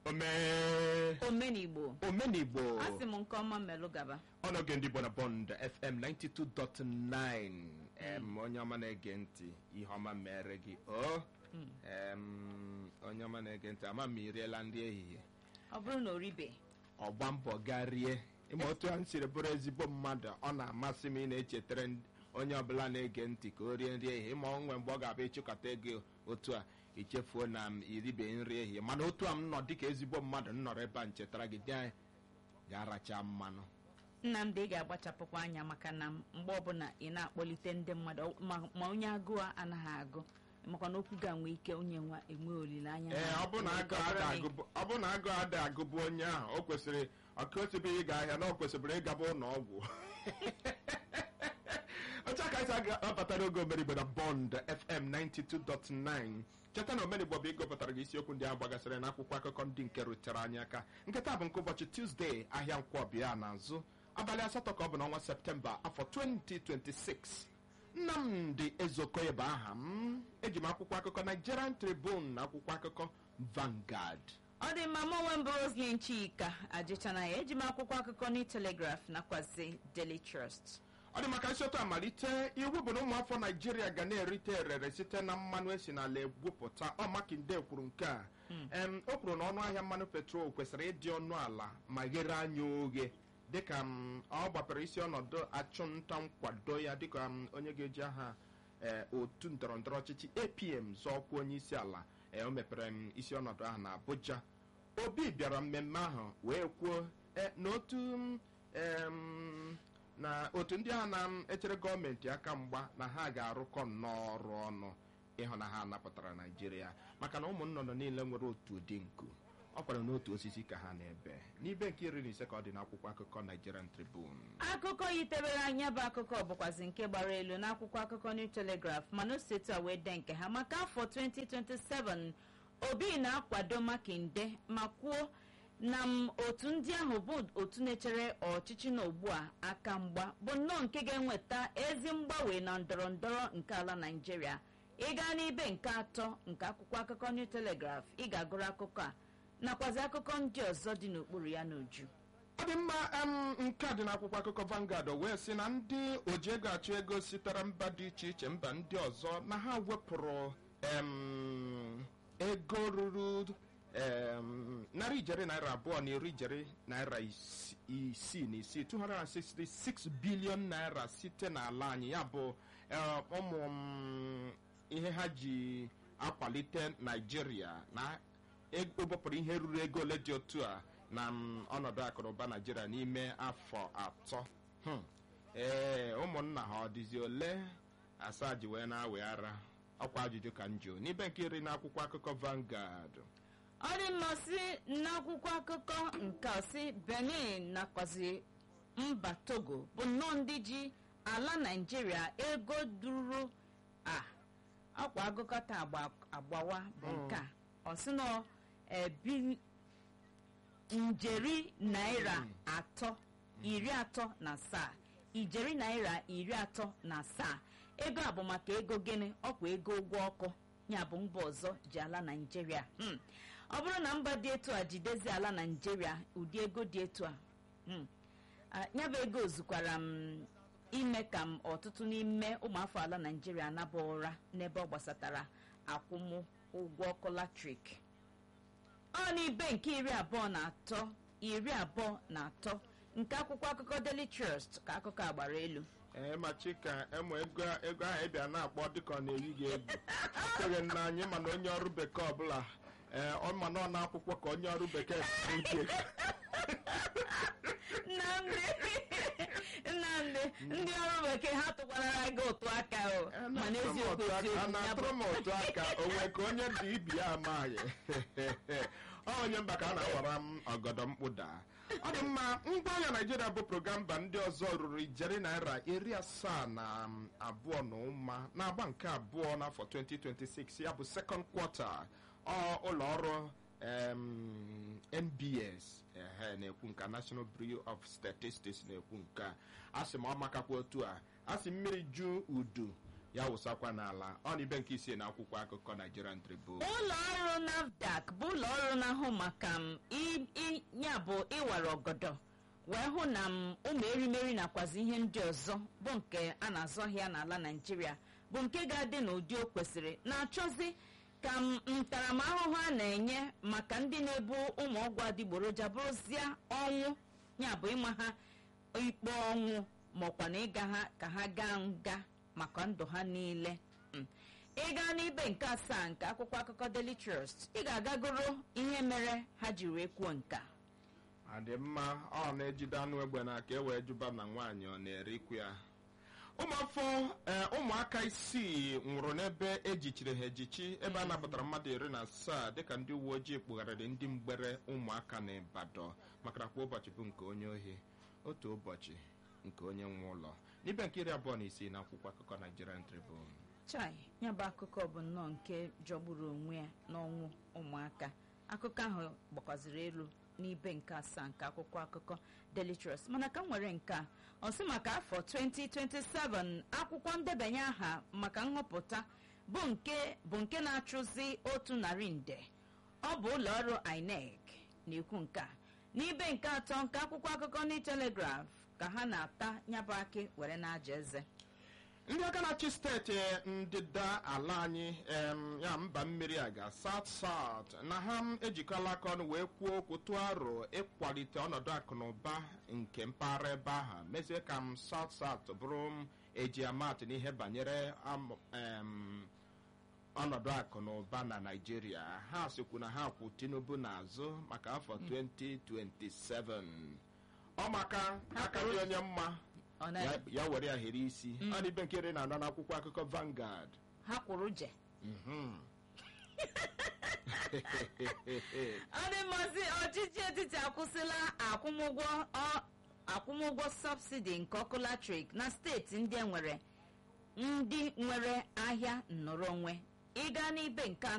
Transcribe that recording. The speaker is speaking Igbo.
omee omenigbo omenigbo asị m nke ọma melụ gaba ọnọge ndị Igbo na bond fm 92.9 em onye ọma na-ege ntị ihe ọma mere gị o em onye ọma na-ege ntị ama m iriela nri ehihie ọ bụrụ na oribe ọgba mbọ gaa rie ịma otu a m siri bụrụ ezigbo mmadụ ọ na-amasị m ị na-echetara ndị- onye ọbụla na-ege ntị ka o rie nri ehihie ịma onwe mgbe ọ ga-abịa ịchịkọta ego otu a ichefuo na m iribe nri ehihie mana otu a m nọ dịka ezigbo mmadụ m nọrọ ebe a nchetara gị dị ga-aracha mmanụ nnamdị ị ga-agbachapụkwa anya maka na mgbe ọbụla ị na-akpọlite ndị mmadụ ma- ma onye agụụ anaghị agụ makwa na okwu ga-enwe ike onye nwa enwe olileanya ee na- ọ bụ na agụ ọ bụrụ ada na ị- agụbụ- ọ bụ na agụ ada agụbụ onye ahụ o kwesịrị ọka osibeghị ịga ahịa na o kwesịrị ịgaba ụlọ ọgwụ otu aka anyị abatara oge omerigbo na bond fm 92.9 cheta na omerigbo bụ ịgụpụtara gị isiokwu ndị a gbagasịrị n'akwụkwọ akụkọ ndị nke rutere anyị aka nke taa bụ nke ụbọchị tuzdee ahịa nkwọbịa n'azụ abalị asatọ ka ọ bụ n'ọnwa septemba afọ 2026 nnamdị ezokoye bụ aha m eji m akwụkwọ akụkọ nigerian tribune na akwụkwọ akụkọ Vanguard ọ dị mma mụ onwe m bụ Roslyn Chika ajịchana ya eji m akwụkwọ akụkọ ní Telegraph nakwazi Daily Trust ọ dị maka isi otu amalite iwu bụ na ụmụafọ naijiria ga na-erite erere site na mmanụ esi n'ala egwupụta ọ makinde kwuru nke a Em, o kwuru na ọnụ ahịa mmanụ petrol kwesịrị ịdị ọnụ ala ma ghere anya oghe dịka m, ọ gbapere isi ọnọdụ achụmnta nkwado ya dịka m, onye ga-eji aha eh, otu ndọrọndọrọ ọchịchị apm zọọkwa onye isi ala eh, o mepere m isi ọnọdụ ahụ na abuja obi bịara mmemme ahụ wee kwuo eh, na otu m, em, na otu ndị agha na-echere gọọmenti aka mgba na ha ga-arụkọ nnọọ ọrụ ọnụ ịhụ na ha napụtara naijiria maka na ụmụ nnụnụ niile nwere otu ụdị nku ọ kwara n'otu osisi ka ha na-ebe n'ibe nke iri na ise ka ọ dị n'akwụkwọ akụkọ Nigerian Tribune akụkọ yitebere anya bụ akụkọ bụkwazi nke gbara elu n'akwụkwọ akụkọ New Telegraph mana o si etu a wee dee nke ha maka afọ 2027 obi na-akwado makinde ma kwuo na m otu ndị ahụ bụ otu na-echere ọchịchị na ugbu a aka mgba bụ nnọọ nke ga-enweta ezi mgbanwe na ndọrọ ndọrọ nke ala naijiria ịga n'ibe nke atọ nke akwụkwọ akụkọ New Telegraph ị ga-agụrụ akụkọ a nakwazi akụkọ ndị ọzọ dị n'okpuru ya n'uju ọ dị mma em, nke a dị n'akwụkwọ akụkọ Vanguard o wee sị na ndị oji ego achụ ego sitere mba dị iche iche mba ndị ọzọ na ha wepụrụ em, ego ruru em, narị ijeri naira abụọ na iri ijeri naira isi- isii na isii 266 bilion naira site n'ala anyị ya bụ eh, ụmụ m, ihe ha ji akwalite naijiria na ewepụrụ ihe ruru ego ole dị otu a na mm, ọnọdụ akụnụba naijiria n'ime afọ atọ Hmm. ee ụmụnna ha ọ dịzi ole asaa ji wee na-awe ara ọkwa ajụjụ ka njụ n'ibe nke iri n'akwụkwọ akụkọ Vanguard ọ dị mma si n'akwụkwọ akụkọ nke a si benin nakwazi mba togo bụ nnọọ ndị ji ala naijiria ego duru a akwa agụkọta agba agbawa bụ nke a ọ sị na e, bi- njeri naira atọ iri atọ na asaa ijeri naira iri atọ na asaa ego a bụ maka ego gịnị ọkwa ego ụgwọ ọkụ ya bụ mba ọzọ ji ala naijiria Hmm. ọ bụrụ na mba dị etu a jidezi ala naijiria ụdị ego dị etu a hmm, ah, ya bụ ego zukwara m ime ka m ọtụtụ n'ime ụmụafọ ala naijiria naba ụra n'ebe ọ gbasatara akwụmụ ụgwọ ọkụ latrik ọ n'ibe nke iri abụọ na atọ iri abụọ na atọ nke akwụkwọ akụkọ Daily Trust ka akụkọ a gbara elu ee ma chika emo ego ego ahụ ịbịa na-akpọ dịka ọ na-eyi gị egwu ekweghị m na anyị mana onye ọrụ bekee ọbụla ee ọ ma na ọ na-akwụkwọ ka onye ọrụ bekee si nke nnamdị nnamdị ndị ọrụ bekee ha tụkwarara gị ụtụ aka o mana eziokwu a eziokwu ya na-atụrụ bụ m otu aka onwe ka onye dị ibi ya amaghị ọ onye mba ka a na-awara m ọgọdọ mkpụda ọ dị mma ngwa ahịa naijiria bụpụrụ mba ndị ọzọ ruru ijeri naira iri asaa na um, abụọ na ụma na-agba nke abụọ n'afọ 2026 ya bụ second quarter ọ ụlọ ọrụ em, nbs ehe na-ekwu nke a, national bureau of statistics na-ekwu nke a a sị ma ọ makakwa otu a a sị mmiri ju udu ya wụsakwa n'ala ọ na ibe nke isii na akwụkwọ akụkọ nigerian tribune ụlọ ọrụ nafdac bụ ụlọ ọrụ na-ahụ maka m i- i- ya bụ ịwara ọgọdọ wee hụ na m ụmụ erimeri nakwazi ihe ndị ọzọ bụ nke a na-azụ ahịa n'ala naijiria bụ nke ga-adị n'ụdị o kwesịrị na-achọzi ka m ntaramahụhụ a na-enye maka ndị na-ebu ụmụ ọgwụ adịgboroja bụrụzie ọnwụ ya bụ ịma ha ikpe ọnwụ maọkwa na ịga ha ka ha gaa nga maka ndụ ha niile Mm. ị gaa n'ibe nke asaa nke akwụkwọ akụkọ Daily Trust ị ga-agagoro ihe mere ha ji wee kwuo nka adị mma ọ na-ejide anụ egbe n'aka e wee jụba na nwaanyị ọ na-ere ikwu ya ụmụafọ ee, ụmụaka isii nwụrụ n'ebe ejichiri ha ejichi ebe a napụtara mmadụ iri na asaa dịka ndị uwe ojii kpugharịrị ndị mgbere ụmụaka na Ibadan maka na kwa ụbọchị bụ nke onye ohi otu ụbọchị nke onye nwe ụlọ n'ibe nke iri abụọ na isii na akwụkwọ akụkọ Nigerian Tribune chai ya bụ akụkọ bụ nnọọ nke jọgburu onwe ya n'ọnwụ ụmụaka akụkọ ahụ gbakwaziri elu n'ibe nke asaa nke akwụkwọ akụkọ Daily Trust mana ka m nwere nke a ọ sị maka afọ 2027 akwụkwọ ndebanye aha maka nhọpụta bụ nke bụ nke na-achụzi otu narị nde ọ bụ ụlọ ọrụ INEC na-ekwu nke a n'ibe nke atọ nke akwụkwọ akụkọ New Telegraph ka ha na-ata nyabụ akị were na-aja eze ndị aka na-achị steeti ndịda ala anyị em, ya mba mmiri aga south south na ha m ejikọla aka ọnụ wee kwuo okwu tụọ aro ịkwalite ọnọdụ akụ na ụba nke mpaghara ebe ahụ mezie ka m south south bụrụ m eji amatụ n'ihe banyere am- em, ọnọdụ akụ na ụba na naijiria ha sikwu na ha kwụ tinubu n'azụ maka afọ 2027 ọ maka aka dị onye mma ọ na ya ya were ya here isi ọ na ibe nke iri na anọ n'akwụkwọ akụkọ Vanguard ha kwụrụ je Mhm. ọ dị mmasị ọchịchị etiti akwụsịla akwụmụgwọ ọ- akwụmụgwọ sọbsidi nke ọkụ latrik na steeti ndị enwere ndị nwere ahịa nnọrọ onwe ịga n'ibe nke